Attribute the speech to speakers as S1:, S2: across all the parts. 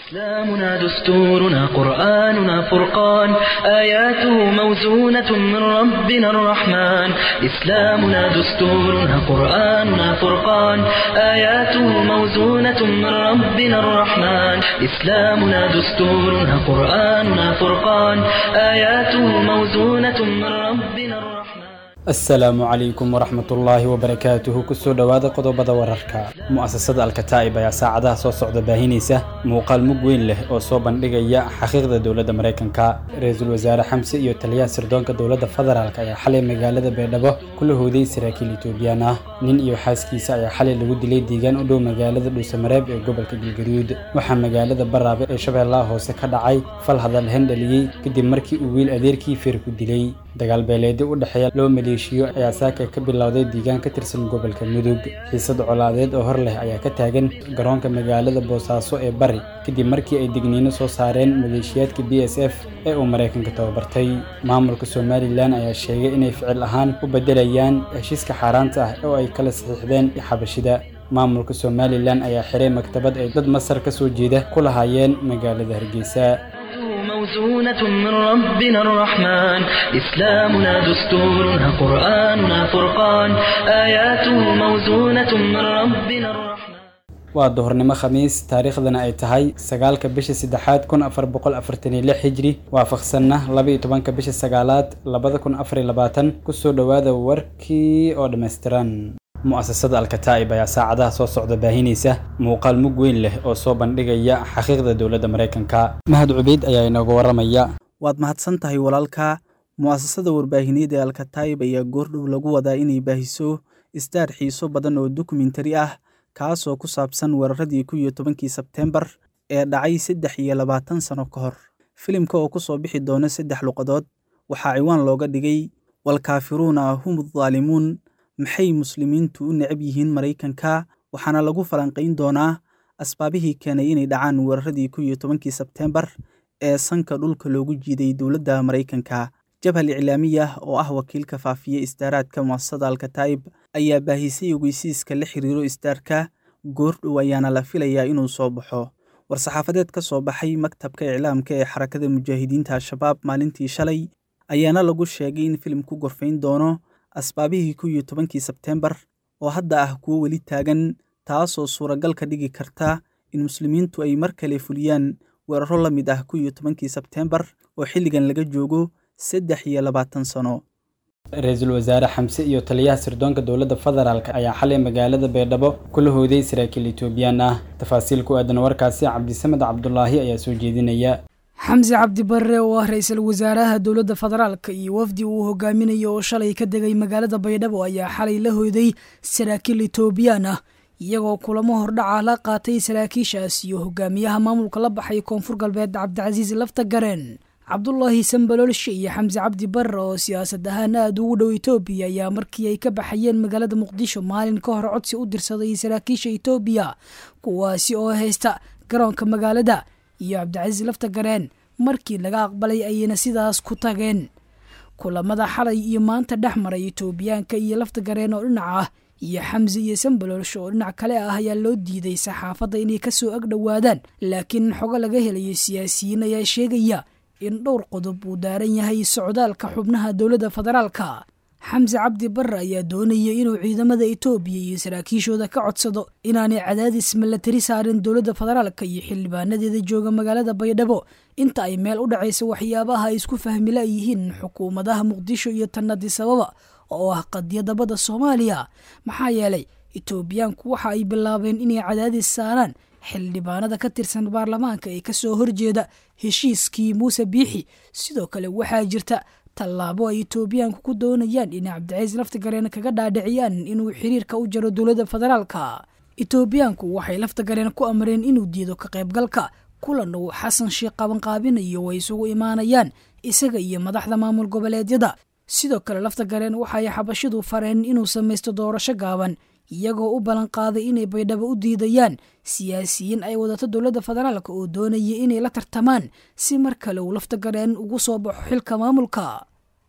S1: إسلامنا دستورنا قرآننا فرقان آياته موزونة من ربنا الرحمن إسلامنا دستورنا قرآننا فرقان آياته موزونة من ربنا الرحمن إسلامنا دستورنا قرآننا فرقان آياته موزونة من ربنا الرحمن
S2: asalaamu calaykum waraxmatullaahi wabarakaatuhu kusoo dhowaada qodobada wararka mu'asasada alkataa'ib ayaa saacadaha soo socda baahinaysa muuqaal mug weyn leh oo soo bandhigaya xaqiiqda dowladda maraykanka ra-iisul wasaare xamse iyo taliyaha sirdoonka dowladda federaalk ayaa xalay magaalada baydhabo kula hooday saraakiil etoobiyaan ah nin iyo xaaskiisa ayaa xalay lagu dilay deegaan u dhow magaalada dhuusamareeb ee gobolka galgaduud waxaa magaalada baraabe ee shabeellaha hoose ka dhacay fal hadal hendhaliyey kadib markii uu wiil adeerkii feer ku dilay dagaal beeleedyo u dhexeeya loo maleeshiyo ayaa saaka ka bilowday deegaan ka tirsan gobolka mudug xiisad colaadeed oo hor leh ayaa ka taagan garoonka magaalada boosaaso ee bari kadib markii ay digniino soo saareen maleeshiyaadka b s f ee uu maraykanka tababartay maamulka somalilan ayaa sheegay inay ficil ahaan u beddelayaan heshiiska xaaraanta ah oo ay kala saxiixdeen xabashida maamulka somalilan ayaa xiray maktabad ay dad masar ka soo jeeda ku lahaayeen magaalada hargeysa
S1: موزونة من ربنا الرحمن إسلامنا دستورنا قرآننا فرقان آياته موزونة من ربنا الرحمن
S2: waa duhurnimo khamiis taariikhdana ay tahay sagaalka bisha saddexaad kun afar boqol afartan iyo lix hijri waafaqsanna laba iyo tobanka bisha sagaalaad labada kun afar iyo labaatan kusoo dhowaada warkii oo dhammaystiran mu'asasada alkataa'ib ayaa saacadaha soo socda baahinaysa muuqaal mug weyn leh oo soo bandhigaya xaqiiqda dowladda maraykanka mahad cubeyd ayaa inooga warramaya
S3: waad mahadsan tahay walaalka mu'asasada warbaahineed ee alkataa'ib ayaa goordhow lagu wadaa inay baahiso isdaar xiiso badan oo dokumentari ah kaasoo ku saabsan weeraradii ku iyo tobankii sebteembar ee dhacay saddex iyo labaatan sano ka hor filimka oo ku soo bixi doona saddex luqadood waxaa ciwaan looga dhigay walkaafiruuna hum daalimuun maxay muslimiintu u necab yihiin maraykanka waxaana lagu falanqayn doonaa asbaabihii keenay inay dhacaan weeraradii ku iyo tobankii sebteembar ee sanka dhulka loogu jiiday dowladda maraykanka jabhal iclaamiyah oo ah wakiilka faafiye isdaaraadka mu'asasada alkataa'ib ayaa baahisay ogeysiiska la xiriiro isdaarka goordhow ayaana la filayaa inuu soo baxo war-saxaafadeed ka soo baxay maktabka iclaamka ee xarakada mujaahidiinta al-shabaab maalintii shalay ayaana lagu sheegay in filimku gorfayn doono asbaabihii ku iyo tobankii sebteembar oo hadda ah kuwo weli taagan taasoo suuragal ka dhigi karta in muslimiintu ay mar kale fuliyaan weeraro la mid ah ku iyo tobankii sebteembar oo xilligan laga joogo saddex iyo labaatan sano
S2: ra-iisul wasaare xamse iyo taliyaha sirdoonka dowladda federaalk ayaa xalay magaalada baydhabo kula hooday saraakiil etoobiyaan ah tafaasiil ku aadan warkaasi cabdisamed cabdulaahi ayaa soo jeedinaya
S4: xamse cabdi barre oo ah ra-iisul wasaaraha dowladda federaalka iyo wafdi uu hogaaminayo oo shalay ka degay magaalada baydhabo ayaa xalay la hoyday saraakiil etoobiyaan ah iyagoo kulamo hordhaca la qaatay saraakiishaas iyo hogaamiyaha maamulka la baxay koonfur galbeed cabdicasiis lafta gareen cabdulaahi sambaloolshe iyo xamse cabdi barre oo siyaasad ahaan aada ugu dhow etoobiya ayaa markii ay ka baxayeen magaalada muqdisho maalin ka hor codsi u dirsaday saraakiisha etoobiya kuwaasi oo haysta garoonka magaalada iyo cabdicasiis lafta gareen markii laga aqbalay ayayna sidaas ku tageen kulamada xalay iyo maanta dhex maray etoobiyaanka iyo lafta gareen oo dhinac ah iyo xamse iyo sambaloolsho oo dhinac kale ah ayaa loo diiday saxaafadda inay kasoo ag dhowaadaan laakiin xogo laga helayo siyaasiyiin ayaa sheegaya in dhowr qodob uu daaran yahay socdaalka xubnaha dowladda federaalka xamse cabdi barre ayaa doonaya inuu ciidamada etoobiya iyo saraakiishooda ka codsado inaanay cadaadis milatari saarin dowladda federaalka iyo xildhibaanadeeda jooga magaalada baydhabo inta ay meel u dhacaysa waxyaabaha ay isku fahmila yihiin xukuumadaha muqdisho iyo tanadisababa oo ah qadiyadda badda soomaaliya maxaa yeelay etoobiyaanku waxa ay bilaabeen inay cadaadis saaraan xildhibaanada ka tirsan baarlamaanka ee kasoo horjeeda heshiiskii muuse biixi sidoo kale waxaa jirta tallaabo ay etoobiyaanku ku doonayaan inay cabdicaiis laftagareen kaga dhaadhiciyaan inuu xiriirka u jaro dowladda federaalka etoobiyaanku waxay laftagareen ku amreen inuu diido ka qaybgalka kulan uu xasan sheekh qabanqaabinayo way isugu imaanayaan isaga iyo madaxda maamul goboleedyada sidoo kale laftagareen waxay xabashidu fareen inuu samaysto doorasho gaaban iyagoo u ballan qaaday inay baydhabo u diidayaan siyaasiyiin ay wadato dowladda federaalk oo doonaya inay la tartamaan si mar kale uu laftagareen ugu soo baxo xilka maamulka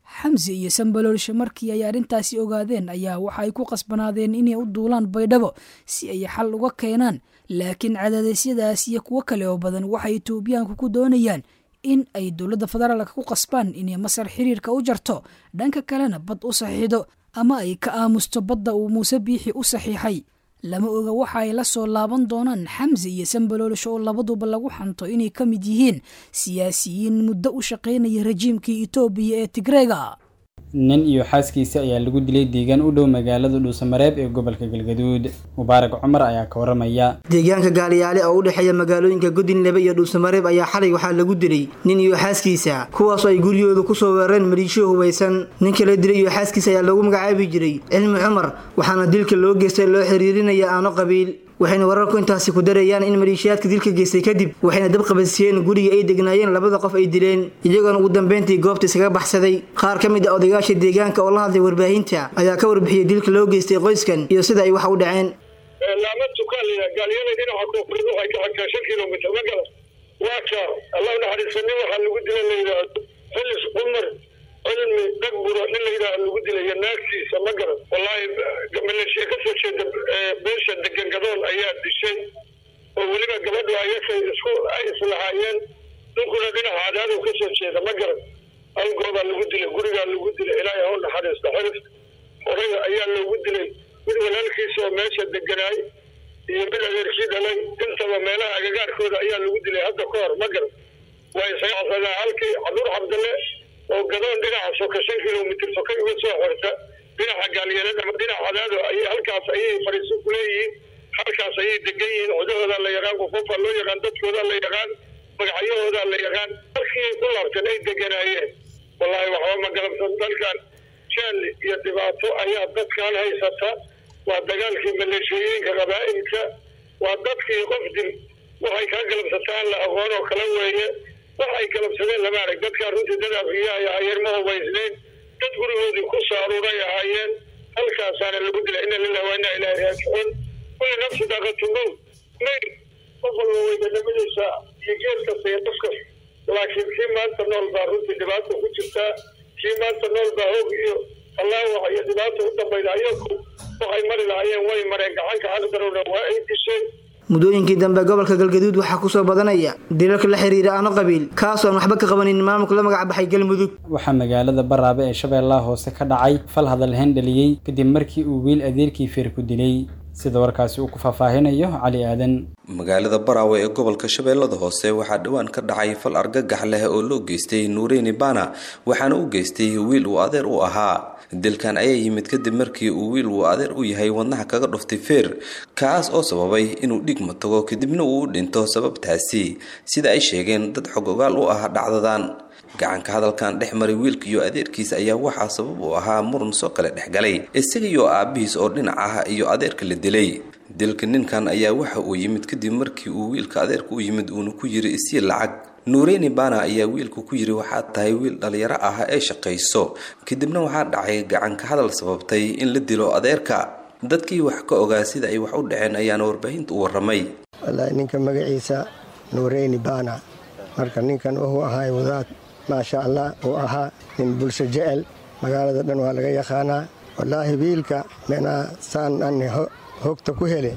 S4: xamse iyo sambaloolshe markii ay arrintaasi ogaadeen ayaa waxa ay ku qasbanaadeen inay u duulaan baydhabo si ay xal uga keenaan laakiin cadaadeesyadaas iyo kuwo kale oo badan waxay etoobiyaanku ku doonayaan in ay dowladda federaalka ku qasbaan inay masar xiriirka u jarto dhanka kalena bad u saxiixdo ama ay ka aamusto badda uu muuse biixi u saxiixay lama oga waxa ay la soo laaban doonaan xamse iyo sambaloolsho oo labaduba lagu xanto inay ka mid yihiin siyaasiyiin muddo u shaqaynaya rajiimkii etoobiya ee tigreega
S2: nin iyo xaaskiisa ayaa lagu dilay deegaan u dhow magaalada dhuusamareeb ee gobolka galgaduud mubaarak cumar ayaa ka waramaya
S5: deegaanka gaaliyaale oo u dhexeeya magaalooyinka godinlebe iyo dhuusamareeb ayaa xalay waxaa lagu dilay nin iyo xaaskiisa kuwaasoo ay guryahooda kusoo weerareen maliishiyo hubaysan ninka la dilay iyo xaaskiisa ayaa lagu magacaabi jiray cilmi cumar waxaana dilka loo geystay loo xiriirinaya aano qabiil waxayna wararku intaasi ku darayaan in maleeshiyaadka dilka geystay kadib waxayna dab qabadsiiyeen guriga ay degnaayeen labada qof ay dileen iyagoona ugu dambeyntii goobta isaga baxsaday qaar ka mid a odayaasha deegaanka oo la hadlay warbaahinta ayaa ka warbixiyey dilka loo geystay qoyskan iyo sida ay wax u dhaceen
S6: laama tukaaliya gaalyada dhinaca koonfureed waxay ka xagtaa shan kilomitr ma gala waa ka allah naxariista nin waxaa lagu dila la yidhaahdo xilis cumar cilmi dhagburo nin la yidhaaha lagu dilaya naagtiisa ma garan wallaahi maleeshiya kasoo jeeda beesha degan gadoon ayaa dishay oo weliba gabadhu ayakay isku ay islahaayeen ninkuna dhinaca cadaadow kasoo jeeda ma garan awgoodaa lagu dilay gurigaa lagu dilay ilaahay hau naxariista xirif horaya ayaa loogu dilay mid walaalkiisa oo meesha deganaay iyo mid adeerkii dhalay intaba meelaha agagaarkooda ayaa lagu dilay hadda ka hor ma garan waa isaga casadaan halkii caduur cabdalle oo gadoon dhinaca soka shan kilomitr sokay uga soo xorta dhinaca gaalyeelada ama dhinaca cadaado ay halkaas ayay fadhiiso ku leeyihiin halkaas ayay degan yihiin cudahoodaa la yaqaan qofofaa loo yaqaan dadkoodaa la yaqaan magacyahoodaa la yaqaan markii ku laabteen ay deganaayeen wallaahi waxba ma galabsan dalkan jaal iyo dhibaato ayaa dadkan haysata waa dagaalkii maleeshooyinka qabaa'ilka waa dadkii qof dil waxay kaa galabsataan la aqoon oo kala weeye wax ay galabsadeen lama arag dadkaa runtii dad afiya ay ahaayeen ma hubaysnayn dad gurigoodii ku soo aruuray ahaayeen halkaasaana lagu dilay ina lilah waa inaa ilaahi raajicuun kulli nafsi daaqatu mowt mayl qof walba weydanimadiisa iyo geed kasta iyo qof kasta laakiin kii maanta nool baa runtii dhibaata ku jirtaa kii maanta nool baa hoog iyo allaawax iyo dhibaata u dambayda ayaku waxay mari lahaayeen way mareen gacanka xaqdarowna waa ay dishay
S5: muddooyinkii dambe gobolka galgaduud waxaa kusoo badanaya dilalka la xiriira aano qabiil kaasoo aan waxba ka qabanin maamulka la magac baxay galmudug
S2: waxaa magaalada baraabe ee shabeellaha hoose ka dhacay fal hadalhayn dhaliyey kadib markii uu wiil adeerkii feer ku dilay sida warkaasi uu ku faahfaahinayo cali aadan
S7: magaalada baraawe ee gobolka shabeellada hoose waxaa dhowaan ka dhacay fal argagax leh oo loo geystay nuureyni bana waxaana u geystay wiil uu adeer u ahaa dilkan ayaa yimid kadib markii uu wiil uu adeer u yahay wadnaha kaga dhuftay feer kaas oo sababay inuu dhigma tago kadibna uu u dhinto sababtaasi sida ay sheegeen dad xog ogaal u ah dhacdadan gacanka hadalkan dhex maray wiilka iyo adeerkiisa ayaa waxaa sabab u ahaa muran soo kale dhexgalay isaga iyo aabihiis oo dhinac ah iyo adeerka la dilay dilka ninkan ayaa waxa uu yimid kadib markii uu wiilka adeerka u yimid uuna ku yiri isii lacag nuureyni bana ayaa wiilka ku yiri waxaad tahay wiil dhalinyaro ah ee shaqayso kadibna waxaa dhacay gacanka hadal sababtay in la dilo adeerka dadkii wax ka ogaa sida ay wax u dhaceen ayaana warbaahinta u waramay
S8: wallaahi ninka magaciisa nuureyni bana marka ninkan wuxuu ahaay wadaad maasha allah uu ahaa nin bulsho jecel magaalada dhan waa laga yaqaanaa wallaahi wiilka meenaa saan ani hogta ku hele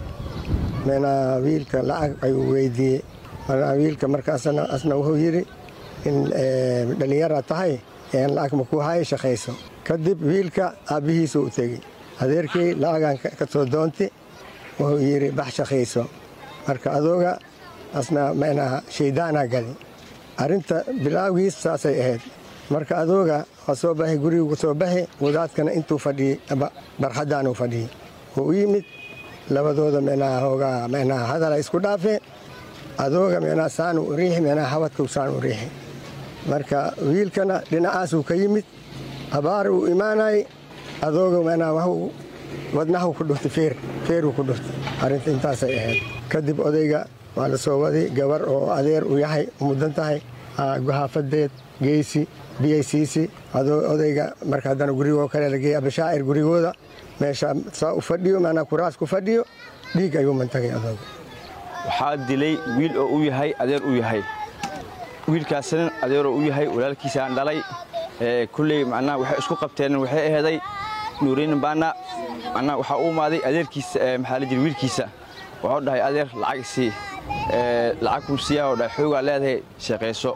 S8: meenaa wiilka lacag ayuu weydiiyey markaa wiilka markaasna asna wuxuu yidhi in dhallinyara tahay een lacag ma ku haya shaqayso kadib wiilka aabbihiisu u tegey adeerkii lacagan ka soo doonti wuxuu yidhi bax shaqayso marka adooga asna meenaha shaydaanaa gali arrinta bilaawgiis saasay ahayd marka adooga waa soo baxay gurigu soo baxi wadaadkana intuu fadhiyey barxaddaanuu fadhiyey wuu u yimid labadooda meenaha hoogaa meenaha hadala isku dhaafeen adooga meenaha saanu u riixi meenaha habadkuu saan u riixi marka wiilkana dhinacaasuu ka yimid abaar uu imaanayay adooga meenaha waxuu wadnahu ku dhuftay feer feeruu ku dhuftay arrinta intaasay ahayd kadib odayga waa la soo waday gabar oo adeer u yahay mudan tahay guhaafadeed geysi biyaysiisi odayga marka haddana gurigoo kale lageeyey abashaacir gurigooda meesha saa u fadhiyo maanaa kuraas ku fadhiyo dhiig ayuu mantagay adooga
S9: waxaa dilay wiil oo u yahay adeer u yahay wiilkaasna adeeroo u yahay walaalkiisaan dhalay kulley macnaha waxay isku qabteen waxay aheeday nuureyni baana macnaha waxaa u imaaday adeerkiisa maxaa la jira wiilkiisa waxuu dhahay adeer lacag isii lacag kuu siiyaa oo dhahay xoogaa leedahay shaqayso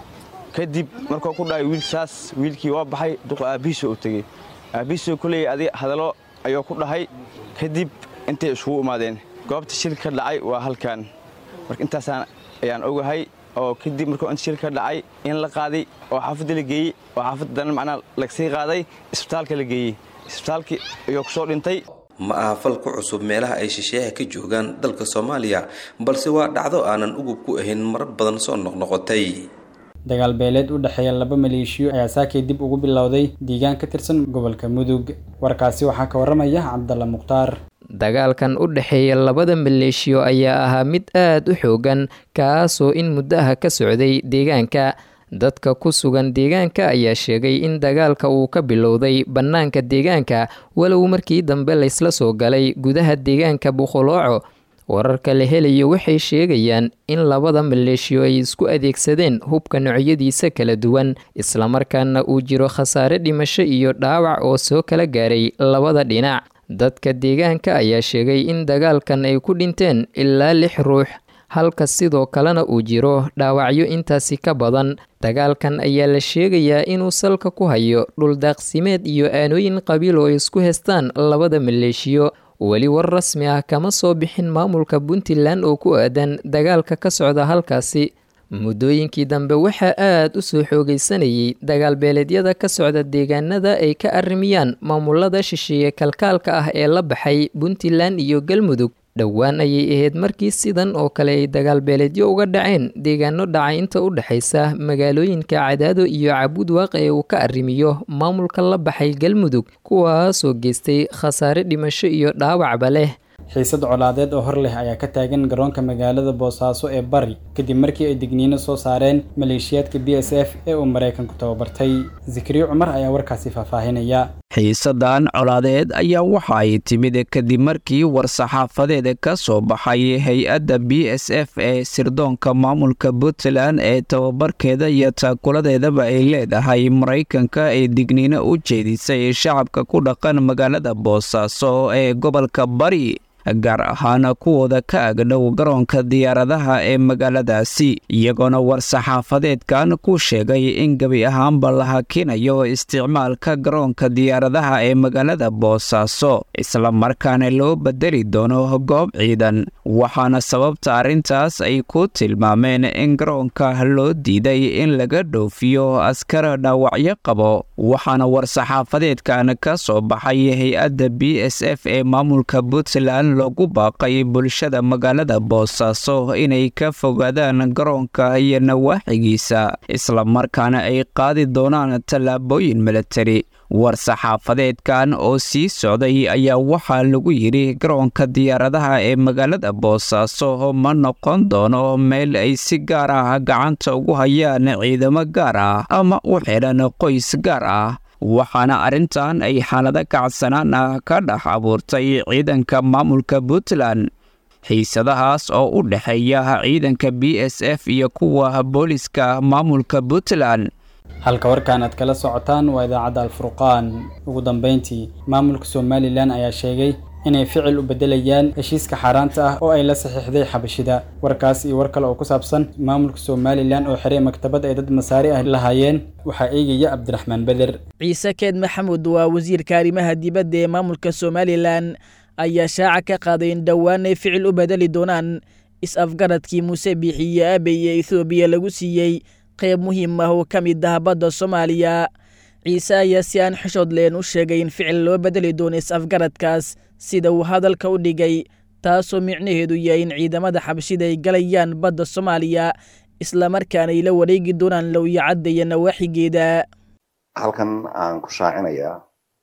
S9: kadib markuu ku dhahay wiilsaas wiilkii waa baxay duqa aabbihiisoo u tegey aabbihiisoo kulley adi hadallo ayuu ku dhahay kadib intay iskugu imaadeen goobta shil ka dhacay waa halkan marka intaasaan ayaan ogahay oo kadib markuu inta shil ka dhacay in la qaaday oo xaafadda la geeyey oo xaafadda dana macnaa lagsii qaaday isbitaalka la geeyey isbitaalkii ayuu ku soo dhintay
S7: ma aha fal ku cusub meelaha ay shisheeyaha ka joogaan dalka soomaaliya balse waa dhacdo aanan ugub ku ahayn marar badan soo noqnoqotay
S2: dagaal beeleed u dhexeeya laba maleeshiyo ayaa saakay dib ugu bilowday deegaan ka tirsan gobolka mudug warkaasi waxaa ka waramaya cabdalla mukhtaar
S10: dagaalkan u dhexeeya labada maleeshiyo ayaa ahaa mid aad u xoogan kaasoo in muddaha ka socday deegaanka dadka ku sugan deegaanka ayaa sheegay in dagaalka uu ka bilowday bannaanka deegaanka walow markii dambe laysla soo galay gudaha deegaanka buqolooco wararka la helayo waxay sheegayaan in labada maleeshiyo ay isku adeegsadeen hubka noocyadiisa kala duwan islamarkaana uu jiro khasaare dhimasho iyo dhaawac oo soo kala gaaray labada dhinac dadka deegaanka ayaa sheegay in dagaalkan ay ku dhinteen ilaa lix ruux halka sidoo kalena uu jiro dhaawacyo intaasi ka badan dagaalkan ayaa la sheegayaa inuu salka ku hayo dhuldaaqsimeed iyo aanooyin qabiil oo isku heestaan labada maleeshiyo weli war rasmi ah kama soo bixin maamulka puntland oo ku aadan dagaalka ka socda halkaasi muddooyinkii dambe waxaa aad u soo xoogaysanayay dagaal beeleedyada ka socda deegaanada ay ka arrimiyaan maamulada shisheeye kalkaalka ah ee la baxay puntland iyo galmudug dhowaan ayay ahayd markii sidan oo kale ay dagaal beeleedyo uga dhaceen deegaano dhaca inta u dhexaysa magaalooyinka cadaado iyo cabudwaaq ee uu ka arrimiyo maamulka la baxay galmudug kuwaasoo geystay khasaare dhimasho iyo dhaawacba leh
S2: xiisad colaadeed oo hor leh ayaa ka taagan garoonka magaalada boosaaso ee bari kadib markii ay digniino soo saareen maleeshiyaadka b s f ee uu maraykanku tababartay zikriyo cumar ayaa warkaasi faahfaahinaya
S11: xiisadan colaadeed ayaa waxa ay timid kadib markii war-saxaafadeed ka soo baxay hay-adda b s f ee sirdoonka maamulka puntland ee tababarkeeda iyo taakuladeedaba ay leedahay maraykanka ee digniino u jeedisay shacabka ku dhaqan magaalada boosaaso ee gobolka bari gaar ahaan kuwooda ka agdhow garoonka diyaaradaha ee magaaladaasi iyagoona war-saxaafadeedkan ku sheegay in gebi ahaanba la hakinayo isticmaalka garoonka diyaaradaha ee magaalada boosaaso islamarkaana loo bedeli doono goob ciidan waxaana sababta arrintaas ay ku tilmaameen in garoonka loo diiday in laga dhoofiyo askar dhaawacyo qabo waxaana war-saxaafadeedkan ka soo baxay hay-adda b s f ee maamulka puntland loogu baaqay bulshada magaalada boosaaso inay ka fogaadaan garoonka iyo nawaaxigiisa islamarkaana ay qaadi doonaan tallaabooyin milatari war-saxaafadeedkan oo sii socday ayaa waxaa lagu yidhi garoonka diyaaradaha ee magaalada boosaaso ma noqon doono meel ay si gaar ah gacanta ugu hayaan ciidamo gaar ah ama u xidhan qoys gaar ah waxaana arrintan ay xaalado kacsanaan ah ka dhex abuurtay ciidanka maamulka puntland xiisadahaas oo u dhexeeya ciidanka b s f iyo kuwa booliska maamulka puntland
S2: halka warkan aad kala socotaan waa idaacadda alfurqaan ugu dambeyntii maamulka somalilan ayaa sheegay inay ficil u beddelayaan heshiiska xaaraanta ah oo ay la saxiixday xabashida warkaas iyo war kale oo ku saabsan maamulka somalilan oo xiray maktabad ay dad masaari ah lahaayeen waxaa eegaya cabdiraxmaan beder
S12: ciise keed maxamuud waa wasiirka arrimaha dibadda ee maamulka somalilan ayaa shaaca ka qaaday in dhowaan ay ficil u bedeli doonaan is-afgaradkii muuse biixiyo aabey ee ethoobiya lagu siiyey qayb muhiim ah oo ka mid ah badda soomaaliya ciise ayaa si aan xishood leen u sheegay in ficil loo bedeli doono is-afgaradkaas sida uu hadalka u dhigay taasoo micnaheedu yahay in ciidamada xabashida ay galayaan badda soomaaliya islamarkaana ay la wareegi doonaan lowyacadda iyo nawaaxigeeda
S13: halkan aan ku shaacinayaa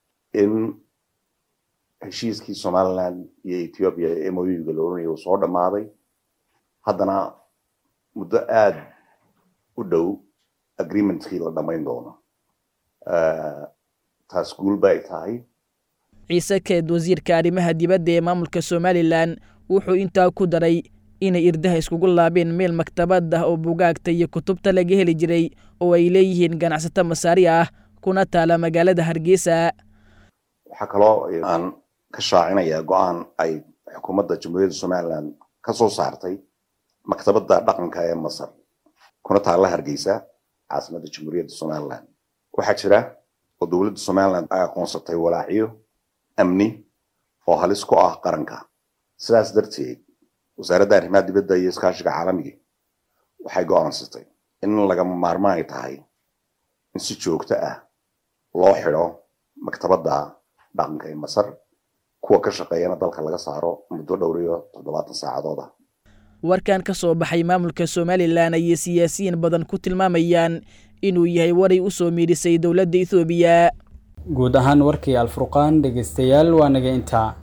S13: in heshiiskii somalilan iyo ethoobiya ee moyuga la oranaya uu soo dhammaaday haddana muddo aad u dhow agreementkii la dhammayn doono taas guul bay tahay
S12: ciise keed wasiirka arrimaha dibadda ee maamulka somalilan wuxuu intaa ku daray inay irdaha iskugu laabeen meel maktabad ah oo bugaagta iyo kutubta laga heli jiray oo ay leeyihiin ganacsato masaari ah kuna taala magaalada hargeysa
S13: waxaa kaloo aan ka shaacinayaa go-aan ay xukuumadda jamhuuriyadda somalilan ka soo saartay maktabadda dhaqanka ee masar kuna taalla hargeysa caasimadda jamhuuriyadda somalilan waxaa jira oo dowladda somalilan ay aqoonsatay walaacyo amni oo halis ku ah qaranka sidaas darteed wasaaradda arrimaha dibadda iyo iskaashiga caalamiga waxay go'aansatay in lagama maarmaan ay tahay in si joogto ah loo xidho maktabadda dhaqanka ee masar kuwa ka shaqeeyana dalka laga saaro muddo dhowr iyo toddobaatan saacadood ah
S12: warkan ka soo baxay maamulka somalilan ayay siyaasiyiin badan ku tilmaamayaan inuu yahay waray u soo miidhisay dowladda ethoobiya
S2: guud ahaan warkii alfurqaan dhegeystayaal waa naga intaa